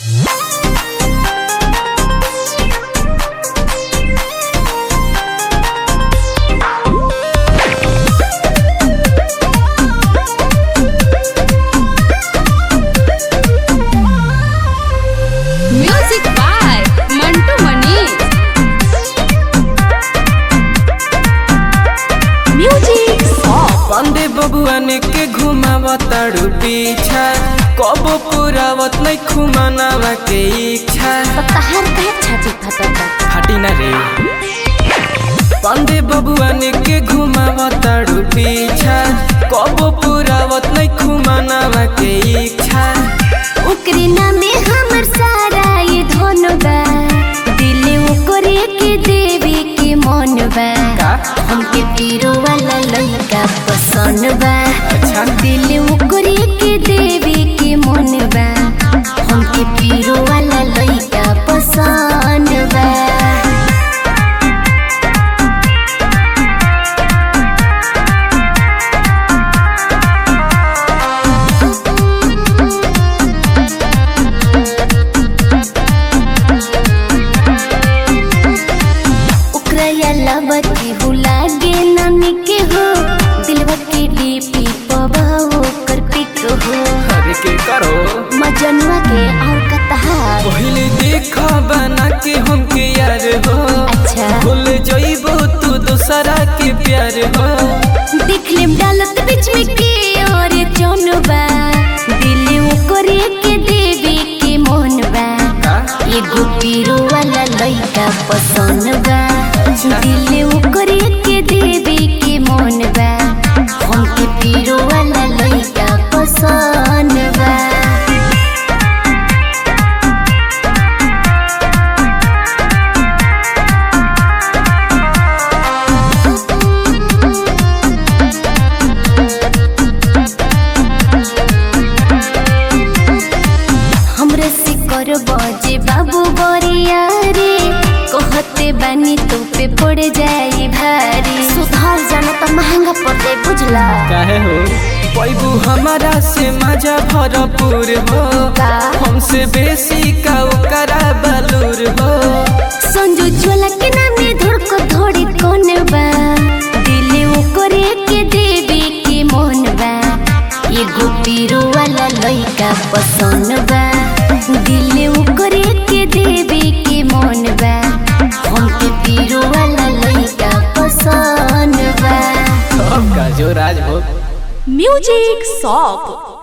music by Mantu Manish music song Pandey बबुआन के घुमावताड़ू पीछा कबो पुरावत नहीं खुमानावा के इच्छा तहार कहे छाती फटता फाटी ना रे पांडे बबुआन के घुमावताड़ू पीछा कबो पुरावत नहीं खुमानावा के इच्छा ओकरे नामे हमर सारा ये धन बा दिल ओकरे के देवी के मन बा का हमके पीरो वाला लड़का पसंद बा अच्छा दिल ओकरे के देवी के मन बा हमके पीरो वाला लड़का पसंद बा ओकरा अलावा केहू लागे नानी के हो दिलवा के डीपी पवा ओकर पिक हो अरे के करो मजनुआ के और कतहा पहले देखा बना के हमके यार हो अच्छा भूल जइबो तू दूसरा के प्यार हो देख लेम डालत बीच में के और चौनबा दिल ओकरे के देवी के मोहन बा का एगो पीरो वाला लड़का पसंद बा दिल ओकरे के देवी के मोहन बा हमके पीरो वाला लड़का पसंद बा हमरे से कर बजे बाबू बरिया रे कहते बानी तो पे पड़ जाई भारी सुधार जाना तो महंगा पड़ जाए बुझला काहे हो पैबू हमारा से मजा भरपूर हो का हमसे बेसी का ओकरा बलूर हो संजू ज्वाला के नामे धुड़ को धोड़ी कौन बा दिल ओकरे के देवी के मोहन बा एगो पीरो वाला लड़का पसंद बा दिल ओकरे के देवी के मोहन बा हमके पीरो वाला लड़का पसंद बा सबका जो राज हो म्यूजिक शॉप